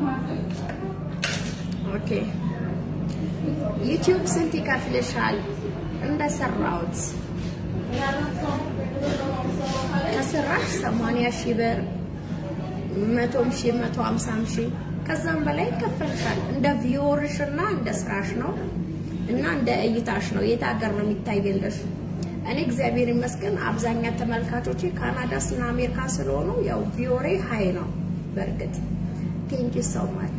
ኦኬ ዩቲዩብ ስንት ይከፍልሻል? እንደሰራሁት ከስራሽ 80 ሺህ ብር መቶም ሺህ መቶ ሀምሳም ሺህ ከዛም በላይ ይከፈልሻል። እንደ ቪዮርሽ እና እንደ ስራሽ ነው እና እንደ እይታሽ ነው። የት ሀገር ነው የሚታየልሽ? እኔ እግዚአብሔር ይመስገን አብዛኛ ተመልካቾቼ ካናዳ እና አሜሪካ ስለሆኑ ያው ቪዮሬ ሀይ ነው። በእርግጥ ቴንክ ዩ ሶ ማች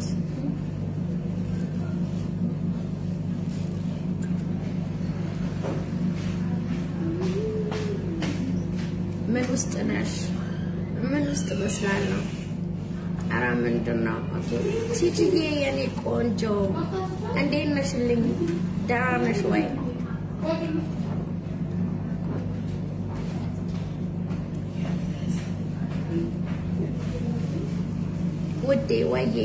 ምን ውስጥ ነሽ? ምን ውስጥ እመስላለሁ? ኧረ ምንድን ነው? ኦኬ ቲጂዬ የኔ ቆንጆ እንዴት ነሽልኝ? ደህና ነሽ ወይ? ውዴ ወዬ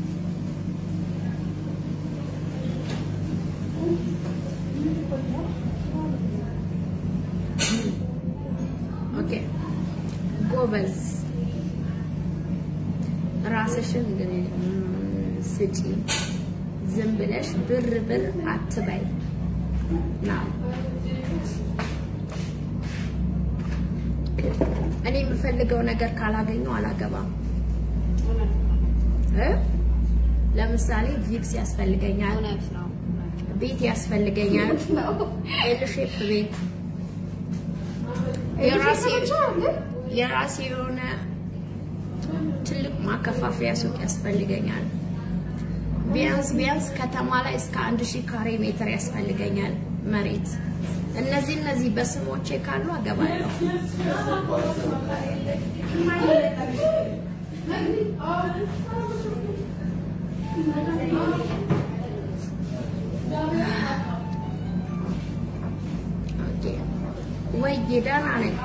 ኦኬ ጎበዝ ራስሽን ግን ስጪ። ዝም ብለሽ ብር ብር አትበይ። ና እኔ የምፈልገው ነገር ካላገኘው አላገባም። እ ለምሳሌ ቪክስ ያስፈልገኛል፣ እውነት ነው። ቤት ያስፈልገኛል፣ ኤል ሼፕ ቤት የራሴ የራሴ የሆነ ትልቅ ማከፋፈያ ሱቅ ያስፈልገኛል። ቢያንስ ቢያንስ ከተማ ላይ እስከ አንድ ሺህ ካሬ ሜትር ያስፈልገኛል መሬት። እነዚህ እነዚህ በስሞቼ ካሉ አገባለሁ። ኦኬ ወይ ደህና ነኝ።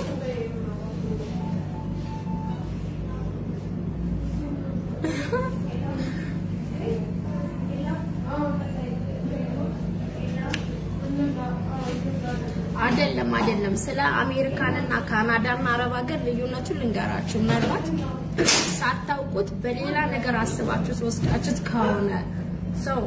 አይደለም አይደለም። ስለ አሜሪካንና ካናዳና አረብ ሀገር ልዩነቱን ልንገራችሁ። ምናልባት ሳታውቁት በሌላ ነገር አስባችሁ ወስዳችሁት ከሆነ ሰው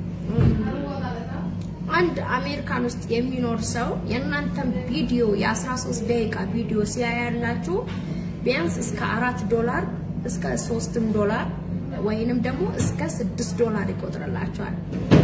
አንድ አሜሪካን ውስጥ የሚኖር ሰው የእናንተን ቪዲዮ የ13 ደቂቃ ቪዲዮ ሲያያላችሁ ቢያንስ እስከ አራት ዶላር እስከ ሶስትም ዶላር ወይንም ደግሞ እስከ ስድስት ዶላር ይቆጥርላቸዋል።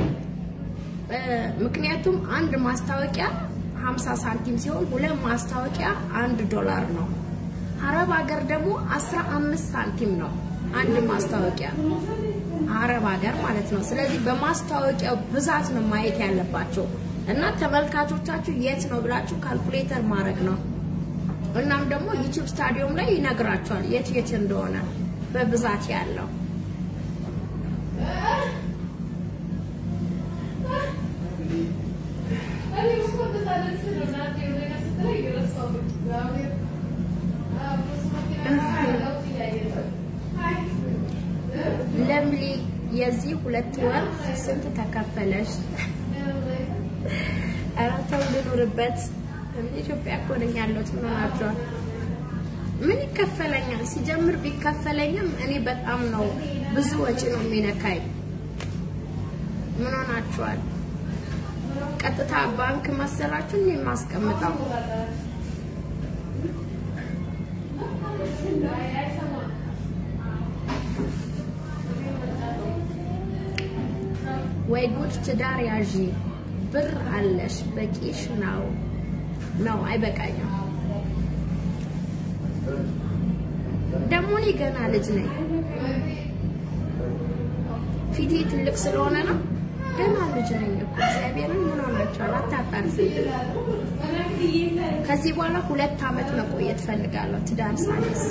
ምክንያቱም አንድ ማስታወቂያ 50 ሳንቲም ሲሆን ሁለት ማስታወቂያ አንድ ዶላር ነው። አረብ ሀገር ደግሞ 15 ሳንቲም ነው አንድ ማስታወቂያ አረብ ሀገር ማለት ነው። ስለዚህ በማስታወቂያው ብዛት ነው ማየት ያለባቸው እና ተመልካቾቻችሁ የት ነው ብላችሁ ካልኩሌተር ማድረግ ነው። እናም ደግሞ ዩቲዩብ ስታዲየም ላይ ይነግራቸዋል የት የት እንደሆነ በብዛት ያለው ለምሊ የዚህ ሁለት ወር ስንት ተከፈለሽ? ኧረ ተው ልኑርበት። ኢትዮጵያ እኮ ነኝ ያለሁት። ምን ሆናችኋል? ምን ይከፈለኛል? ሲጀምር ቢከፈለኝም እኔ በጣም ነው ብዙ ወጪ ነው የሚነካኝ። ምን ሆናችኋል? ቀጥታ ባንክ መሰላችሁ እኔ የማስቀምጠው ወይ ጉድ! ትዳር ያዢ ብር አለሽ በቂሽ ነው ነው አይበቃኝም። ደግሞ እኔ ገና ልጅ ነኝ። ፊቴ ትልቅ ስለሆነ ነው። ገና ልጅ ነኝ እኮ እግዚአብሔርን ምን ሆናችኋል? አታጣርፉ። ከዚህ በኋላ ሁለት ዓመት መቆየት ፈልጋለሁ ትዳር ሳይዝ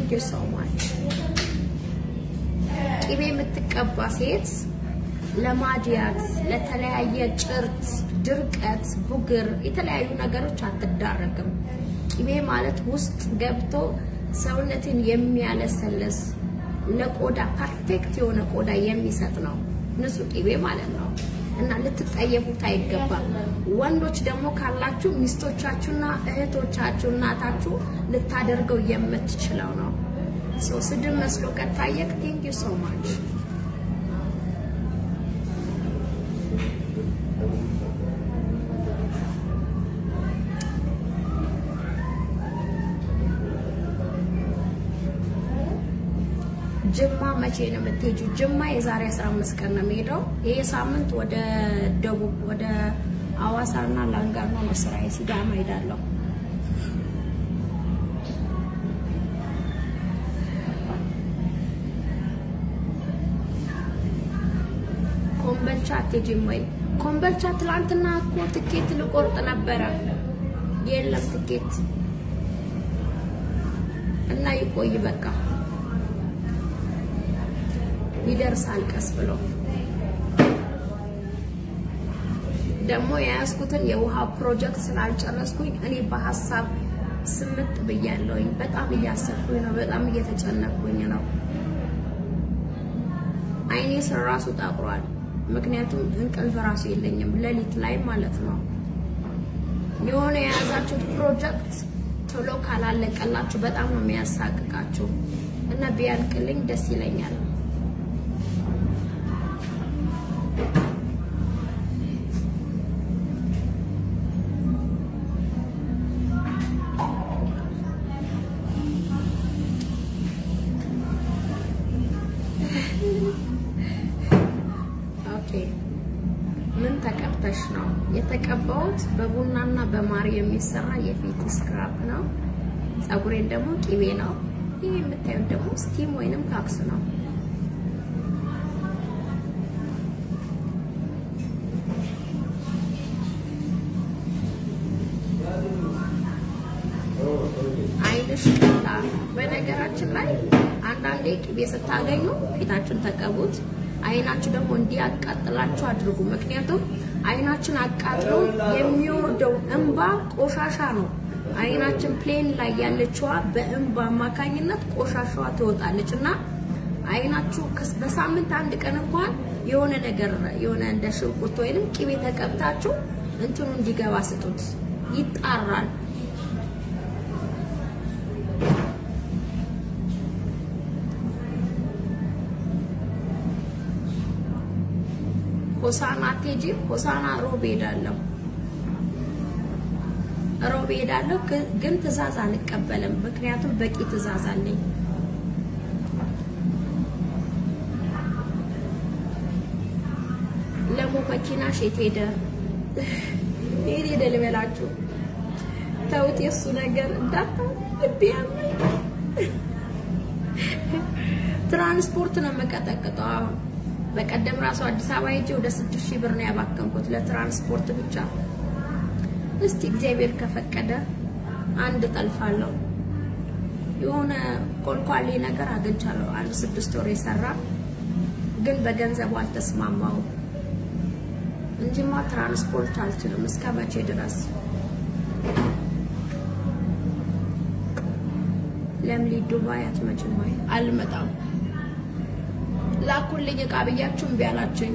ቴንክ ዩ ሶ ማች። ቅቤ የምትቀባ ሴት ለማድያት፣ ለተለያየ ጭርት፣ ድርቀት፣ ቡግር፣ የተለያዩ ነገሮች አትዳረግም። ቅቤ ማለት ውስጥ ገብቶ ሰውነትን የሚያለሰልስ ለቆዳ ፐርፌክት የሆነ ቆዳ የሚሰጥ ነው ንጹህ ቅቤ ማለት ነው። እና ልትጠየፉት አይገባም። ወንዶች ደግሞ ካላችሁ ሚስቶቻችሁና እህቶቻችሁ እናታችሁ ልታደርገው የምትችለው ነው። ሶ ስድብ መስሎ ከታየክ ቴንክ ዩ ሶ ማች። ጅማ መቼ ነው የምትሄጂው? ጅማ የዛሬ 15 ቀን ነው የምሄደው። ይሄ ሳምንት ወደ ደቡብ ወደ አዋሳና ላንጋኖ ነው ስራዬ። ሲዳማ ሄዳለሁ። ኮምበልቻ አትሄጂም ወይ? ኮምበልቻ ትላንትና እኮ ትኬት ልቆርጥ ነበረ፣ የለም ትኬት እና ይቆይ በቃ ይደርሳል ቀስ ብሎ። ደግሞ የያዝኩትን የውሃ ፕሮጀክት ስላልጨረስኩኝ እኔ በሀሳብ ስምጥ ብያለሁኝ። በጣም እያሰብኩኝ ነው። በጣም እየተጨነቅኩኝ ነው። አይኔ ስር ራሱ ጠቁሯል። ምክንያቱም እንቅልፍ ራሱ የለኝም ሌሊት ላይ ማለት ነው። የሆነ የያዛችሁት ፕሮጀክት ቶሎ ካላለቀላችሁ በጣም ነው የሚያሳቅቃችሁ እና ቢያልቅልኝ ደስ ይለኛል። ኦኬ ምን ተቀብተሽ ነው? የተቀባሁት በቡናና በማር የሚሰራ የፊት ስክራፕ ነው። ፀጉሬን ደግሞ ቂቤ ነው። ይህ የምታዩት ደግሞ ስቲም ወይንም ካክስ ነው። አይንሽ ቀላ። በነገራችን ላይ አንዳንዴ ቅቤ ስታገኙ ፊታችሁን ተቀቡት። አይናችሁ ደግሞ እንዲያቃጥላችሁ አድርጉ። ምክንያቱም አይናችን አቃጥሎ የሚወርደው እንባ ቆሻሻ ነው። አይናችን ፕሌን ላይ ያለችዋ በእንባ አማካኝነት ቆሻሻዋ ትወጣለች እና አይናችሁ በሳምንት አንድ ቀን እንኳን የሆነ ነገር የሆነ እንደ ሽንኩርት ወይንም ቅቤ ተቀብታችሁ እንትኑ እንዲገባ ስጡት፣ ይጣራል። ሆሳና አትሄጂም? ሆሳና ሮብ ሄዳለሁ። ሮብ ሄዳለሁ፣ ግን ትዕዛዝ አልቀበልም። ምክንያቱም በቂ ትዕዛዝ አለኝ። ለሞ መኪናሽ የት ሄደ? የት ሄደ ልበላችሁ? ተውት፣ የእሱ ነገር እንዳታው ልቤ ያመኝ። ትራንስፖርት ነው የምቀጠቅጠው አሁን በቀደም ራሱ አዲስ አበባ ሄጄ ወደ ስድስት ሺህ ብር ነው ያባከንኩት ለትራንስፖርት ብቻ። እስቲ እግዚአብሔር ከፈቀደ አንድ ጠልፋለሁ። የሆነ ኮልኳሌ ነገር አግኝቻለሁ። አንድ ስድስት ወር የሰራ ግን በገንዘቡ አልተስማማውም እንጂማ ትራንስፖርት አልችልም። እስከ መቼ ድረስ ለምሊ ዱባይ አትመጭም ወይ? አልመጣም ላኩልኝ እቃ ብያችሁ እምቢ አላችሁኝ።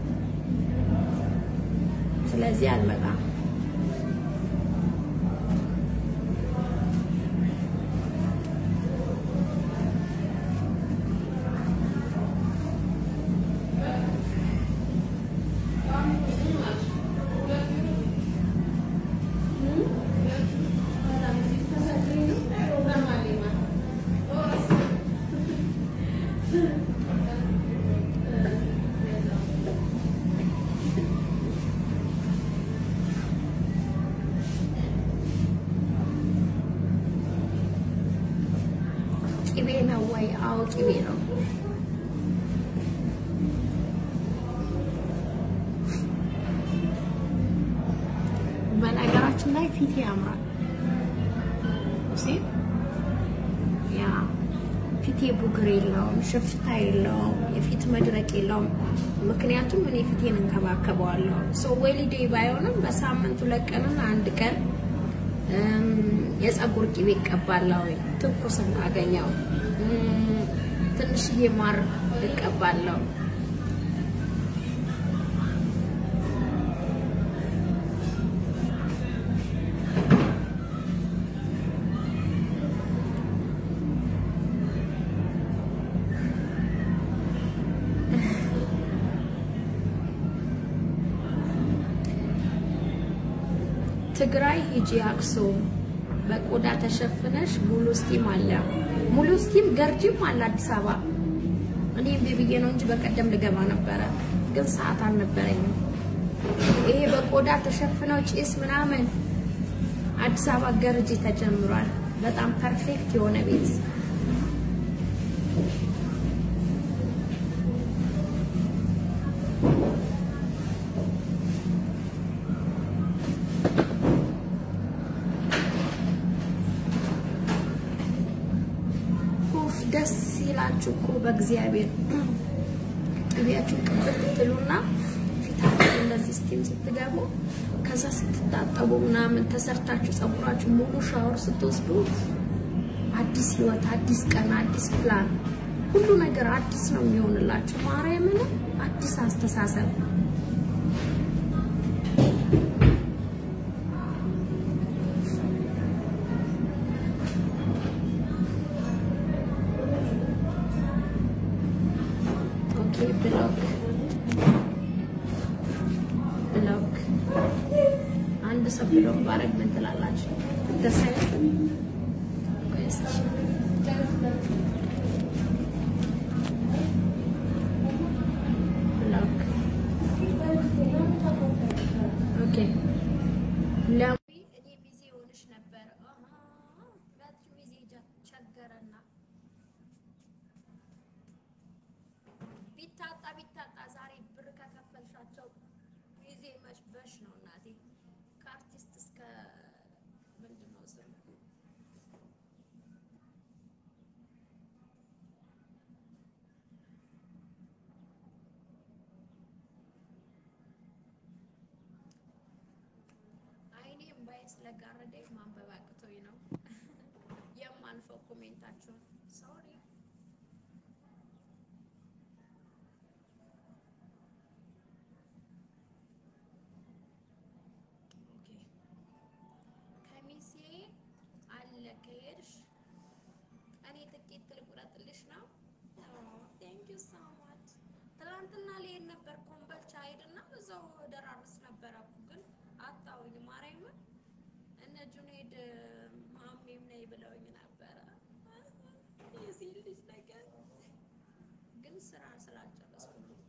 ስለዚህ አልመጣም። ቅቤ ነው ወይ? አዎ ቅቤ ነው። በነገራችን ላይ ፊቴ ያምራል። እሺ ያ ፊቴ ቡግር የለውም፣ ሽፍታ የለውም፣ የፊት መድረቅ የለውም። ምክንያቱም እኔ ፊቴን እንከባከበዋለሁ። ሰው ወሊዴ ባይሆንም በሳምንት ሁለት ቀንና አንድ ቀን የፀጉር ቂቤ እቀባለሁ። ትኩስ እናገኘው ትንሽዬ ማር እቀባለሁ። ትግራይ ሂጂ አክሱም በቆዳ ተሸፍነሽ ሙሉ ስቲም አለ። ሙሉ ስቲም ገርጂም አለ አዲስ አበባ። እኔ እምቢ ብዬ ነው እንጂ በቀደም ልገባ ነበረ፣ ግን ሰዓት አልነበረኝም። ይሄ በቆዳ ተሸፍነው ጭስ ምናምን አዲስ አበባ ገርጂ ተጀምሯል። በጣም ፐርፌክት የሆነ ቤት ደስ ሲላችሁ እኮ በእግዚአብሔር ቅቤያችሁን ቅብት ትሉና ፊታችሁ እንደዚህ ስቲም ስትገቡ ከዛ ስትታጠቡ ምናምን ተሰርታችሁ ፀጉራችሁ ሙሉ ሻወር ስትወስዱ አዲስ ህይወት፣ አዲስ ቀን፣ አዲስ ፕላን፣ ሁሉ ነገር አዲስ ነው የሚሆንላችሁ። ማርያምን አዲስ አስተሳሰብ ብሎክ ብሎክ አንድ ሰው ብሎክ ባረግ ምን ትላላችሁ? ደስ አይልም? ብሎክ ኦኬ። እኔ ሚዜ ሆንሽ ነበር ሚዜ ቸገረና ቢታጣ ቢታጣ ዛሬ ብር ከከፈልሻቸው ጊዜ መሽበሽ ነው እናቴ። ከአርቲስት እስከ ምንድን ነው ስም አይኔ እምባዬ ስለጋረደኝ ማንበብ አቅቶኝ ነው የማልፈው ኮሜንታችሁን ሶሪ። ከሚሴ አለ ከሄድሽ እኔ ጥቂት ልቁረጥልሽ ነው። ቴንክ ዩ ሶ ማች። ትናንትና ልሄድ ነበር ኮምቦልቻ ሄድና እዛው ደራርስ ነበረ ግን አጣሁኝ። ማርያምን እነ ጁኔድ ማሜም ነይ ብለውኝ ነበረ። የዚህ ልጅ ነገር ግን ስራ ስላልጨረስኩ ነው።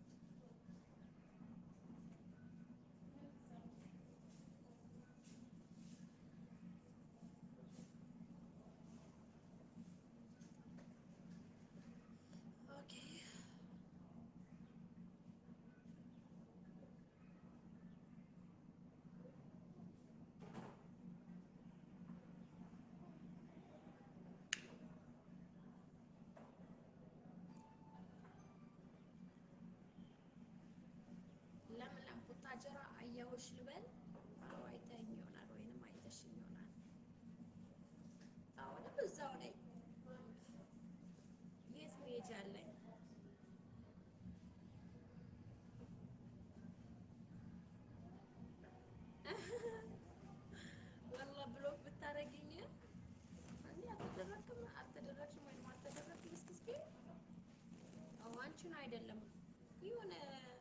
ኦኬ ለምለም ቡታጀራ አየሁሽ ልበል? አዎ አይተኸኝ ይሆናል ወይንም አይተሽኝ ይሆናል። አሁንም እዛው ነኝ። የት መሄጃ አለኝ? ወላሂ ብሎክ ብታረጊኝ እንዴ አልተደረግም አልተደረግሽም ወይም አልተደረግም እስኪ እስኪ አዎ አንቺን አይደለም የሆነ